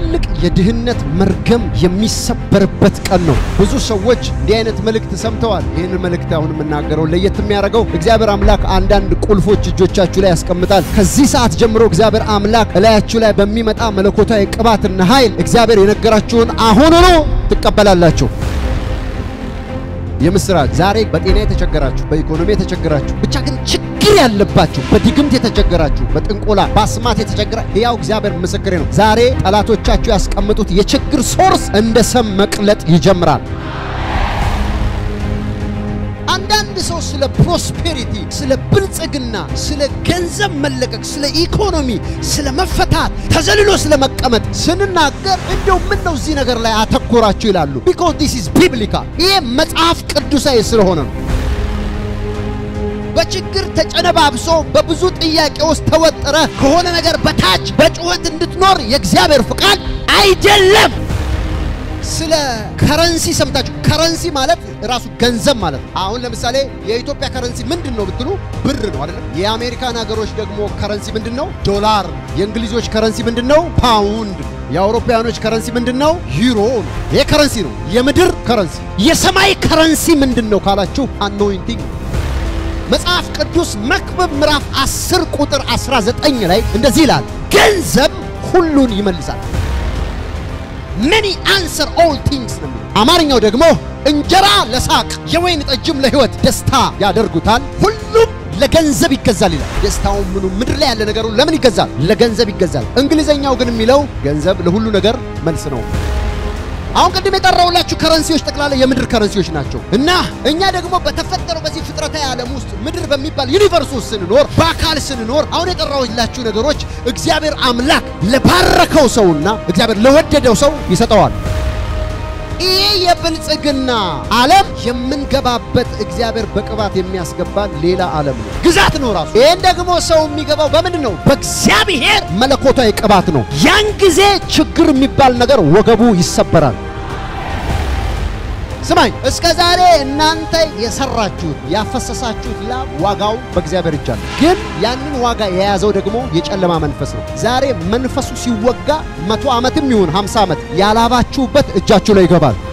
ትልቅ የድህነት መርገም የሚሰበርበት ቀን ነው። ብዙ ሰዎች እንዲህ አይነት መልእክት ሰምተዋል። ይህን መልእክት አሁን የምናገረው ለየት የሚያደርገው እግዚአብሔር አምላክ አንዳንድ ቁልፎች እጆቻችሁ ላይ ያስቀምጣል። ከዚህ ሰዓት ጀምሮ እግዚአብሔር አምላክ እላያችሁ ላይ በሚመጣ መለኮታዊ ቅባትና ኃይል እግዚአብሔር የነገራችሁን አሁኑኑ ትቀበላላችሁ። የምስራች ዛሬ በጤና የተቸገራችሁ፣ በኢኮኖሚ የተቸገራችሁ፣ ብቻ ግን ችግር ያለባችሁ፣ በድግምት የተቸገራችሁ፣ በጥንቆላ በአስማት የተቸገራ ሕያው እግዚአብሔር ምስክሬ ነው። ዛሬ ጠላቶቻችሁ ያስቀምጡት የችግር ሶርስ እንደ ሰም መቅለጥ ይጀምራል። አንዳንድ ሰው ስለ ፕሮስፔሪቲ፣ ስለ ብልጽግና፣ ስለ ገንዘብ መለቀቅ፣ ስለ ኢኮኖሚ፣ ስለ መፈታት፣ ተዘልሎ ስለ መቀመጥ ስንናገር እንደው ምን ነው እዚህ ነገር ላይ አተኮራችሁ ይላሉ። ቢኮዝ ዲስ ኢዝ ቢብሊካል። ይሄ መጽሐፍ ቅዱሳዊ ስለሆነ ነው። በችግር ተጨነባብሶ በብዙ ጥያቄ ውስጥ ተወጥረ ከሆነ ነገር በታች በጩኸት እንድትኖር የእግዚአብሔር ፍቃድ አይደለም። ስለ ከረንሲ ሰምታችሁ፣ ከረንሲ ማለት ራሱ ገንዘብ ማለት ነው። አሁን ለምሳሌ የኢትዮጵያ ከረንሲ ምንድን ነው ብትሉ ብር ነው አይደለም። የአሜሪካን ሀገሮች ደግሞ ከረንሲ ምንድን ነው? ዶላር። የእንግሊዞች ከረንሲ ምንድን ነው? ፓውንድ። የአውሮፓውያኖች ከረንሲ ምንድን ነው? ዩሮ ነው። ይሄ ከረንሲ ነው፣ የምድር ከረንሲ። የሰማይ ከረንሲ ምንድን ነው ካላችሁ አኖይንቲንግ መጽሐፍ ቅዱስ መክብብ ምዕራፍ 10 ቁጥር 19 ላይ እንደዚህ ይላል፣ ገንዘብ ሁሉን ይመልሳል። መኒ አንሰር ኦል ቲንግስ ነው የሚለው። አማርኛው ደግሞ እንጀራ ለሳቅ የወይን ጠጅም ለሕይወት ደስታ ያደርጉታል፣ ሁሉም ለገንዘብ ይገዛል ይላል። ደስታውን ምኑ ምድር ላይ ያለ ነገሩ ለምን ይገዛል? ለገንዘብ ይገዛል። እንግሊዘኛው ግን የሚለው ገንዘብ ለሁሉ ነገር መልስ ነው። አሁን ቅድም የጠራውላችሁ ከረንሲዎች ጠቅላላ የምድር ከረንሲዎች ናቸው እና እኛ ደግሞ በተፈጠረው በዚህ ፍጥረታዊ ዓለም ውስጥ ምድር በሚባል ዩኒቨርስ ውስጥ ስንኖር በአካል ስንኖር አሁን የጠራውላችሁ ነገሮች እግዚአብሔር አምላክ ለባረከው ሰውና እግዚአብሔር ለወደደው ሰው ይሰጠዋል። ይህ የብልጽግና ዓለም የምንገባበት እግዚአብሔር በቅባት የሚያስገባን ሌላ ዓለም ነው፣ ግዛት ነው ራሱ። ይህን ደግሞ ሰው የሚገባው በምንድን ነው? በእግዚአብሔር መለኮታዊ ቅባት ነው። ያን ጊዜ ችግር የሚባል ነገር ወገቡ ይሰበራል። ስማኝ፣ እስከ ዛሬ እናንተ የሰራችሁት ያፈሰሳችሁት ላብ ዋጋው በእግዚአብሔር እጅ አለ። ግን ያንን ዋጋ የያዘው ደግሞ የጨለማ መንፈስ ነው። ዛሬ መንፈሱ ሲወጋ መቶ ዓመትም ይሁን ሃምሳ ዓመት ያላባችሁበት እጃችሁ ላይ ይገባል።